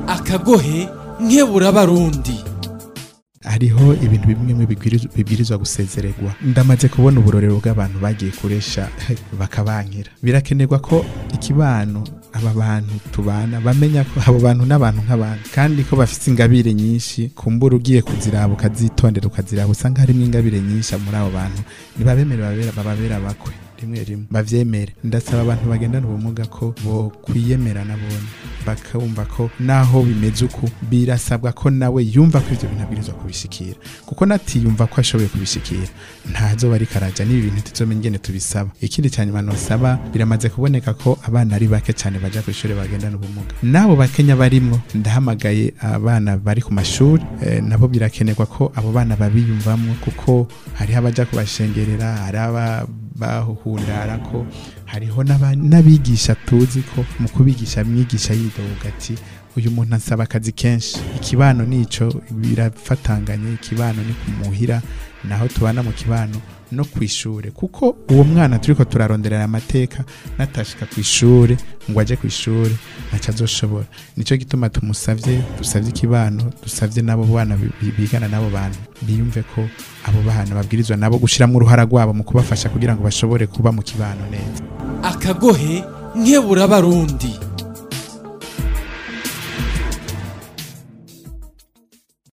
akagohe nkebura abarundi hariho ibintu bimwe bimwe bibwiriz- bibwirizwa gusezererwa ndamaze kubona uburorero bw'abantu bagiye kuresha bakabankira birakenerwa ko ikibano aba bantu tubana bamenya ko abo bantu n'abantu nk'abantu kandi ko bafite ingabire nyinshi kumbura ugiye kuziraba ukazitondera ukaziraba usanga harimo ingabire nyinshi muri abo bantu ntibabemere babera- bababera bakwe rimwe rimwe bavyemere ndasaba abantu bagendana ubumuga ko bo kwiyemera nabone bakumva ko naho bimeze uku birasabwa ko nawe yumva ko ivyo bintu abwirizwa kubishikira kuko natiyumva ko ashoboye kubishikira ntazoba ariko araja n'ibi bintu tuzomenya ingene tubisaba ikindi cyane nosaba biramaze kuboneka ko abana ari bake cyane baja ku ishuri bagendana ubumuga n'abo bakenya barimwo ndahamagaye abana bari ku mashuri eh, nabo birakenerwa ko abo bana babiyumvamwo kuko hariho abaja kubashengerera hari aba bahuhundara ko hariho n'aba- n'abigisha tuzi ko mu kubigisha mwigisha yidoga ati uyu muntu asaba akazi kenshi ikibano nico birafatanganye ikibano ni kumuhira naho tubana mu kibano no ku ishure kuko uwo mwana turiko turaronderera amateka natashika ku ishure ngo aje ku ishure ntaco azoshobora nico gituma tumusavye dusavye ikibano dusavye n'abo bana bi- bi- bigana n'abo bantu biyumve ko abo bana babwirizwa nabo gushiramwo uruhara rwabo mu kubafasha kugira ngo bashobore kuba mu kibano neza akagohe nkebura abarundi